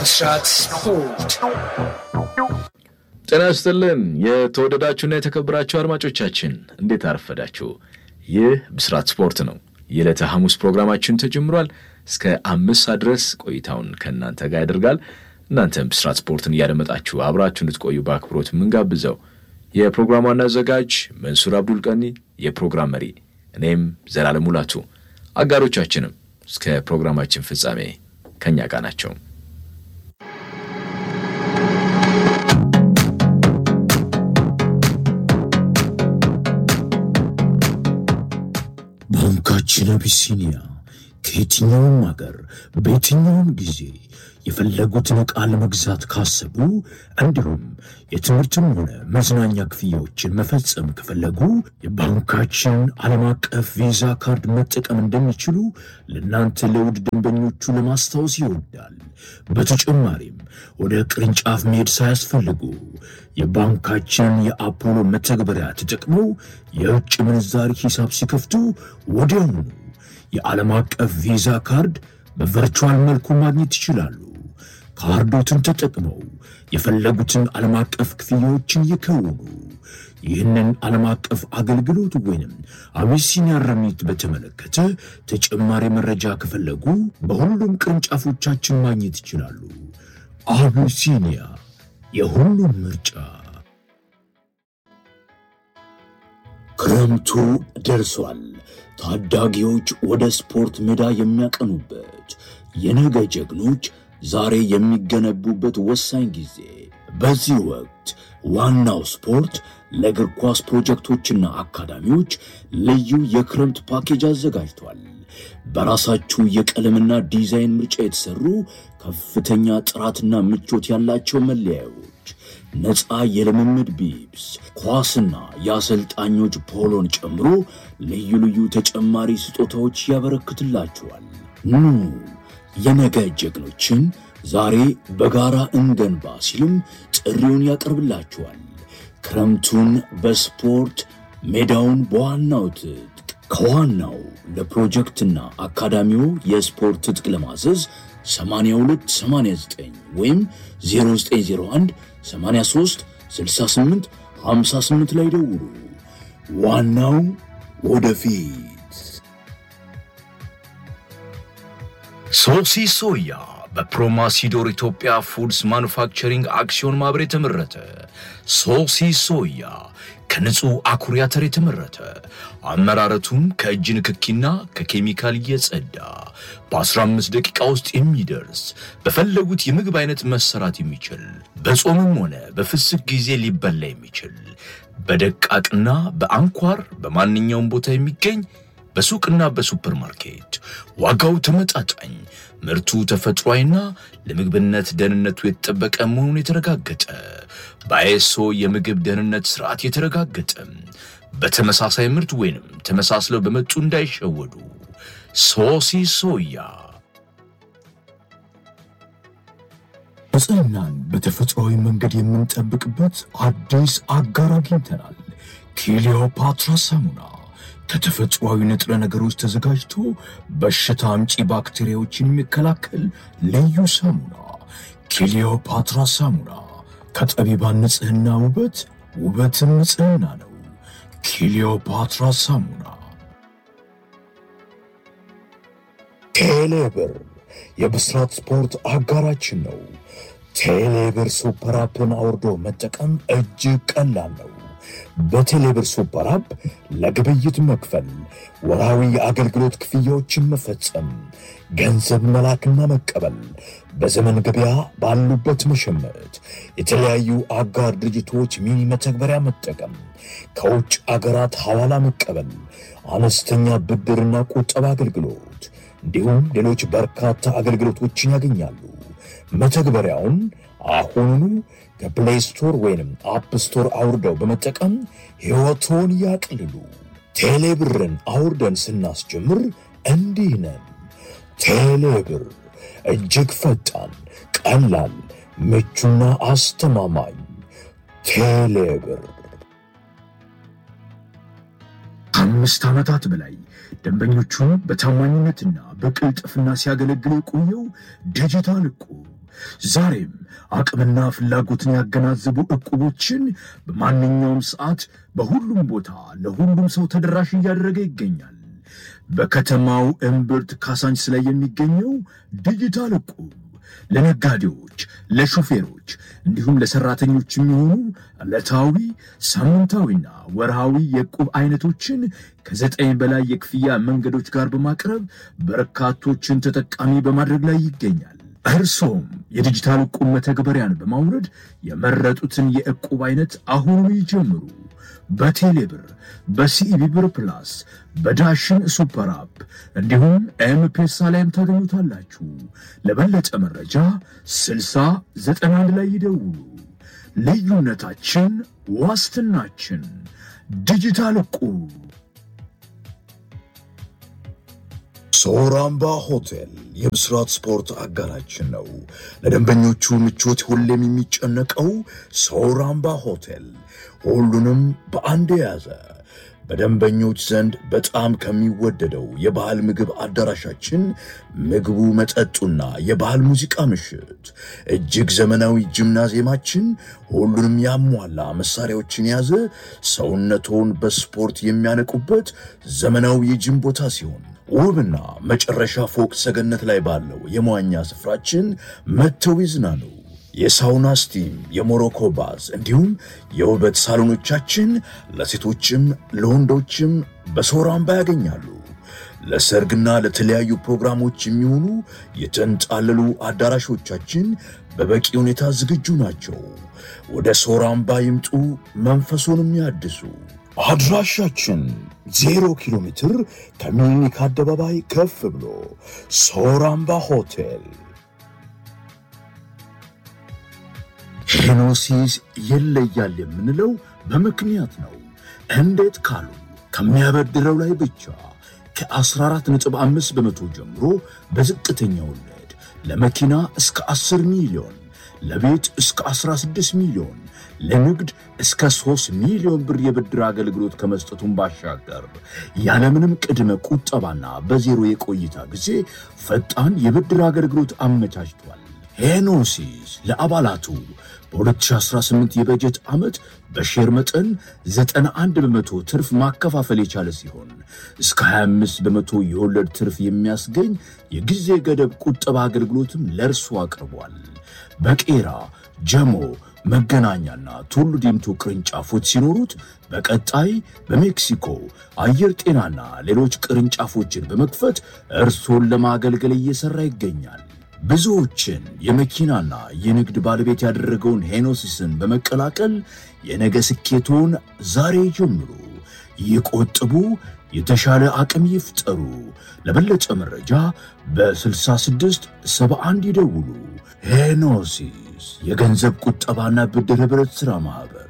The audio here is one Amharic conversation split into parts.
ብስራት ስፖርት ጤና ይስጥልን የተወደዳችሁና የተከበራችሁ አድማጮቻችን እንዴት አረፈዳችሁ? ይህ ብስራት ስፖርት ነው። የዕለተ ሐሙስ ፕሮግራማችን ተጀምሯል። እስከ አምስት ሰዓት ድረስ ቆይታውን ከእናንተ ጋር ያደርጋል። እናንተም ብስራት ስፖርትን እያደመጣችሁ አብራችሁ እንድትቆዩ በአክብሮት የምንጋብዘው የፕሮግራሙ ዋና አዘጋጅ መንሱር አብዱል ቀኒ፣ የፕሮግራም መሪ እኔም ዘላለም ሙላቱ፣ አጋሮቻችንም እስከ ፕሮግራማችን ፍጻሜ ከእኛ ጋር ናቸው። ባንካችን አቢሲኒያ ከየትኛውም አገር በየትኛውም ጊዜ የፈለጉትን ዕቃ ለመግዛት ካሰቡ እንዲሁም የትምህርትም ሆነ መዝናኛ ክፍያዎችን መፈጸም ከፈለጉ የባንካችን ዓለም አቀፍ ቪዛ ካርድ መጠቀም እንደሚችሉ ለእናንተ ለውድ ደንበኞቹ ለማስታወስ ይወዳል። በተጨማሪም ወደ ቅርንጫፍ መሄድ ሳያስፈልጉ የባንካችን የአፖሎ መተግበሪያ ተጠቅመው የውጭ ምንዛሪ ሂሳብ ሲከፍቱ ወዲያውኑ የዓለም አቀፍ ቪዛ ካርድ በቨርቹዋል መልኩ ማግኘት ይችላሉ። ካርዶትን ተጠቅመው የፈለጉትን ዓለም አቀፍ ክፍያዎችን ይከውኑ። ይህንን ዓለም አቀፍ አገልግሎት ወይንም አቢሲኒያ ረሚት በተመለከተ ተጨማሪ መረጃ ከፈለጉ በሁሉም ቅርንጫፎቻችን ማግኘት ይችላሉ። አቢሲኒያ የሁሉም ምርጫ። ክረምቱ ደርሷል። ታዳጊዎች ወደ ስፖርት ሜዳ የሚያቀኑበት የነገ ጀግኖች ዛሬ የሚገነቡበት ወሳኝ ጊዜ። በዚህ ወቅት ዋናው ስፖርት ለእግር ኳስ ፕሮጀክቶችና አካዳሚዎች ልዩ የክረምት ፓኬጅ አዘጋጅቷል። በራሳችሁ የቀለምና ዲዛይን ምርጫ የተሰሩ ከፍተኛ ጥራትና ምቾት ያላቸው መለያዮች፣ ነፃ የልምምድ ቢብስ፣ ኳስና የአሰልጣኞች ፖሎን ጨምሮ ልዩ ልዩ ተጨማሪ ስጦታዎች ያበረክትላችኋል። ኑ የነገ ጀግኖችን ዛሬ በጋራ እንገንባ ሲልም ጥሪውን ያቀርብላችኋል። ክረምቱን በስፖርት ሜዳውን በዋናው ትጥቅ ከዋናው ለፕሮጀክትና አካዳሚው የስፖርት ትጥቅ ለማዘዝ 8289 ወይም 0901 83 68 58 ላይ ደውሉ። ዋናው ወደፊት። ሶሲ ሶያ በፕሮማሲዶር ኢትዮጵያ ፉድስ ማኑፋክቸሪንግ አክሲዮን ማህበር የተመረተ ሶሲ ሶያ ከንጹህ አኩሪ አተር የተመረተ አመራረቱም ከእጅ ንክኪና ከኬሚካል እየጸዳ በ15 ደቂቃ ውስጥ የሚደርስ በፈለጉት የምግብ አይነት መሰራት የሚችል በጾምም ሆነ በፍስክ ጊዜ ሊበላ የሚችል በደቃቅና በአንኳር በማንኛውም ቦታ የሚገኝ በሱቅና በሱፐር ማርኬት ዋጋው ተመጣጣኝ፣ ምርቱ ተፈጥሯዊና ለምግብነት ደህንነቱ የተጠበቀ መሆኑን የተረጋገጠ በአይኤስኦ የምግብ ደህንነት ስርዓት የተረጋገጠ በተመሳሳይ ምርት ወይንም ተመሳስለው በመጡ እንዳይሸወዱ። ሶሲ ሶያ ንጽህናን በተፈጥሯዊ መንገድ የምንጠብቅበት አዲስ አጋር አግኝተናል። ክሊዮፓትራ ሳሙና ከተፈጥሯዊ ንጥረ ነገሮች ተዘጋጅቶ በሽታ አምጪ ባክቴሪያዎችን የሚከላከል ልዩ ሳሙና። ክሊዮፓትራ ሳሙና ከጠቢባን ንጽህና ውበት፣ ውበትም ንጽህና ነው። ክሊዮፓትራ ሳሙና። ቴሌብር የብስራት ስፖርት አጋራችን ነው። ቴሌብር ሱፐር አፕን አውርዶ መጠቀም እጅግ ቀላል ነው። በቴሌብር ሱፐር አፕ ለግብይት መክፈል፣ ወራዊ የአገልግሎት ክፍያዎችን መፈጸም፣ ገንዘብ መላክና መቀበል፣ በዘመን ገበያ ባሉበት መሸመት፣ የተለያዩ አጋር ድርጅቶች ሚኒ መተግበሪያ መጠቀም፣ ከውጭ አገራት ሐዋላ መቀበል፣ አነስተኛ ብድርና ቁጠባ አገልግሎት እንዲሁም ሌሎች በርካታ አገልግሎቶችን ያገኛሉ። መተግበሪያውን አሁኑኑ ከፕሌይ ስቶር ወይንም አፕ ስቶር አውርደው በመጠቀም ሕይወቶን ያቅልሉ። ቴሌብርን አውርደን ስናስጀምር እንዲህ ነን። ቴሌብር እጅግ ፈጣን፣ ቀላል፣ ምቹና አስተማማኝ። ቴሌብር ከአምስት ዓመታት በላይ ደንበኞቹን በታማኝነትና በቅልጥፍና ሲያገለግል የቆየው ዲጂታል እቁብ ዛሬም አቅምና ፍላጎትን ያገናዘቡ ዕቁቦችን በማንኛውም ሰዓት በሁሉም ቦታ ለሁሉም ሰው ተደራሽ እያደረገ ይገኛል። በከተማው እምብርት ካሳንችስ ላይ የሚገኘው ዲጂታል ዕቁብ ለነጋዴዎች፣ ለሾፌሮች እንዲሁም ለሰራተኞች የሚሆኑ ዕለታዊ ሳምንታዊና ወርሃዊ የዕቁብ አይነቶችን ከዘጠኝ በላይ የክፍያ መንገዶች ጋር በማቅረብ በርካቶችን ተጠቃሚ በማድረግ ላይ ይገኛል። እርሶም የዲጂታል ዕቁብ መተግበሪያን በማውረድ የመረጡትን የዕቁብ አይነት አሁኑ ይጀምሩ። በቴሌብር በሲኢቢ ብር ፕላስ በዳሽን ሱፐር አፕ እንዲሁም ኤምፔሳ ላይም ታገኙታላችሁ። ለበለጠ መረጃ 6091 ላይ ይደውሉ። ልዩነታችን ዋስትናችን። ዲጂታል ዕቁብ። ሶራምባ ሆቴል የብስራት ስፖርት አጋራችን ነው። ለደንበኞቹ ምቾት ሁሌም የሚጨነቀው ሶራምባ ሆቴል ሁሉንም በአንድ የያዘ በደንበኞች ዘንድ በጣም ከሚወደደው የባህል ምግብ አዳራሻችን ምግቡ፣ መጠጡና የባህል ሙዚቃ ምሽት፣ እጅግ ዘመናዊ ጂምናዚየማችን ሁሉንም ያሟላ መሳሪያዎችን የያዘ ሰውነቶን በስፖርት የሚያነቁበት ዘመናዊ የጂም ቦታ ሲሆን ውብና መጨረሻ ፎቅ ሰገነት ላይ ባለው የመዋኛ ስፍራችን መጥተው ይዝናኑ። የሳውና ስቲም፣ የሞሮኮ ባዝ እንዲሁም የውበት ሳሎኖቻችን ለሴቶችም ለወንዶችም በሶራምባ ያገኛሉ። ለሰርግና ለተለያዩ ፕሮግራሞች የሚሆኑ የተንጣለሉ አዳራሾቻችን በበቂ ሁኔታ ዝግጁ ናቸው። ወደ ሶራምባ ይምጡ፣ መንፈሱንም ያድሱ። አድራሻችን ዜሮ ኪሎ ሜትር ከሚኒክ አደባባይ ከፍ ብሎ ሶራምባ ሆቴል። ሄኖሲስ ይለያል የምንለው በምክንያት ነው። እንዴት ካሉ ከሚያበድረው ላይ ብቻ ከ14.5 በመቶ ጀምሮ በዝቅተኛ ወለድ ለመኪና እስከ 10 ሚሊዮን፣ ለቤት እስከ 16 ሚሊዮን፣ ለንግድ እስከ 3 ሚሊዮን ብር የብድር አገልግሎት ከመስጠቱን ባሻገር ያለምንም ቅድመ ቁጠባና በዜሮ የቆይታ ጊዜ ፈጣን የብድር አገልግሎት አመቻችቷል። ሄኖሲስ ለአባላቱ በ2018 የበጀት ዓመት በሼር መጠን 91 በመቶ ትርፍ ማከፋፈል የቻለ ሲሆን እስከ 25 በመቶ የወለድ ትርፍ የሚያስገኝ የጊዜ ገደብ ቁጠባ አገልግሎትም ለእርሱ አቅርቧል። በቄራ ጀሞ፣ መገናኛና ቱሉ ዲምቱ ቅርንጫፎች ሲኖሩት በቀጣይ በሜክሲኮ አየር ጤናና ሌሎች ቅርንጫፎችን በመክፈት እርሶን ለማገልገል እየሠራ ይገኛል። ብዙዎችን የመኪናና የንግድ ባለቤት ያደረገውን ሄኖሲስን በመቀላቀል የነገ ስኬቶን ዛሬ ጀምሩ። ይቆጥቡ፣ የተሻለ አቅም ይፍጠሩ። ለበለጠ መረጃ በ66 71 ይደውሉ። ሄኖሲስ የገንዘብ ቁጠባና ብድር ኅብረት ሥራ ማኅበር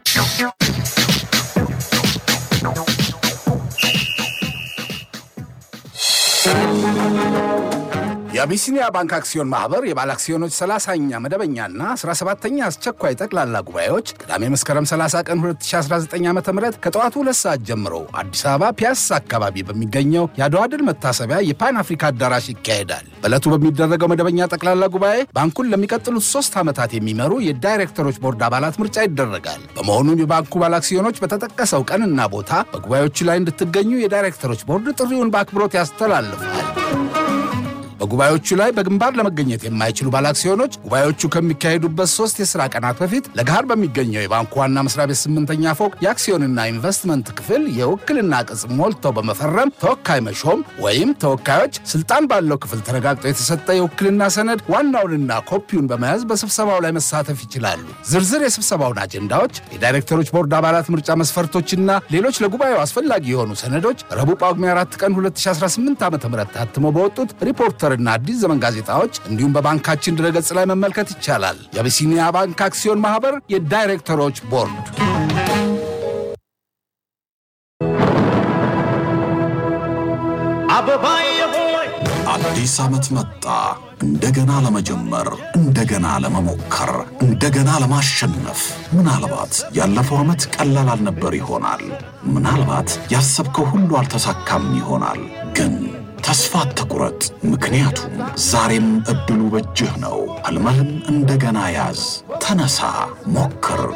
የአቢሲኒያ ባንክ አክሲዮን ማህበር የባለ አክሲዮኖች 30ኛ መደበኛና 17ኛ አስቸኳይ ጠቅላላ ጉባኤዎች ቅዳሜ መስከረም 30 ቀን 2019 ዓ ም ከጠዋቱ ሁለት ሰዓት ጀምሮ አዲስ አበባ ፒያሳ አካባቢ በሚገኘው የአድዋ ድል መታሰቢያ የፓን አፍሪካ አዳራሽ ይካሄዳል። በዕለቱ በሚደረገው መደበኛ ጠቅላላ ጉባኤ ባንኩን ለሚቀጥሉት ሶስት ዓመታት የሚመሩ የዳይሬክተሮች ቦርድ አባላት ምርጫ ይደረጋል። በመሆኑም የባንኩ ባለ አክሲዮኖች በተጠቀሰው ቀንና ቦታ በጉባኤዎቹ ላይ እንድትገኙ የዳይሬክተሮች ቦርድ ጥሪውን በአክብሮት ያስተላልፋል። በጉባኤዎቹ ላይ በግንባር ለመገኘት የማይችሉ ባለአክሲዮኖች ጉባኤዎቹ ከሚካሄዱበት ሶስት የሥራ ቀናት በፊት ለገሃር በሚገኘው የባንኩ ዋና መስሪያ ቤት ስምንተኛ ፎቅ የአክሲዮንና ኢንቨስትመንት ክፍል የውክልና ቅጽ ሞልተው በመፈረም ተወካይ መሾም ወይም ተወካዮች ስልጣን ባለው ክፍል ተረጋግጦ የተሰጠ የውክልና ሰነድ ዋናውንና ኮፒውን በመያዝ በስብሰባው ላይ መሳተፍ ይችላሉ። ዝርዝር የስብሰባውን አጀንዳዎች፣ የዳይሬክተሮች ቦርድ አባላት ምርጫ መስፈርቶችና ሌሎች ለጉባኤው አስፈላጊ የሆኑ ሰነዶች ረቡዕ ጳጉሜ 4 ቀን 2018 ዓ ም ታትመው በወጡት ሪፖርተርና አዲስ ዘመን ጋዜጣዎች እንዲሁም በባንካችን ድረገጽ ላይ መመልከት ይቻላል። የአቢሲኒያ ባንክ አክሲዮን ማህበር የዳይሬክተሮች ቦርድ አዲስ ዓመት መጣ። እንደገና ለመጀመር፣ እንደገና ለመሞከር፣ እንደገና ለማሸነፍ። ምናልባት ያለፈው ዓመት ቀላል አልነበር ይሆናል። ምናልባት ያሰብከው ሁሉ አልተሳካም ይሆናል። ግን ተስፋ አትቁረጥ፣ ምክንያቱም ዛሬም እድሉ በእጅህ ነው። ሕልምህን እንደገና ያዝ። ተነሳ፣ ሞክር፣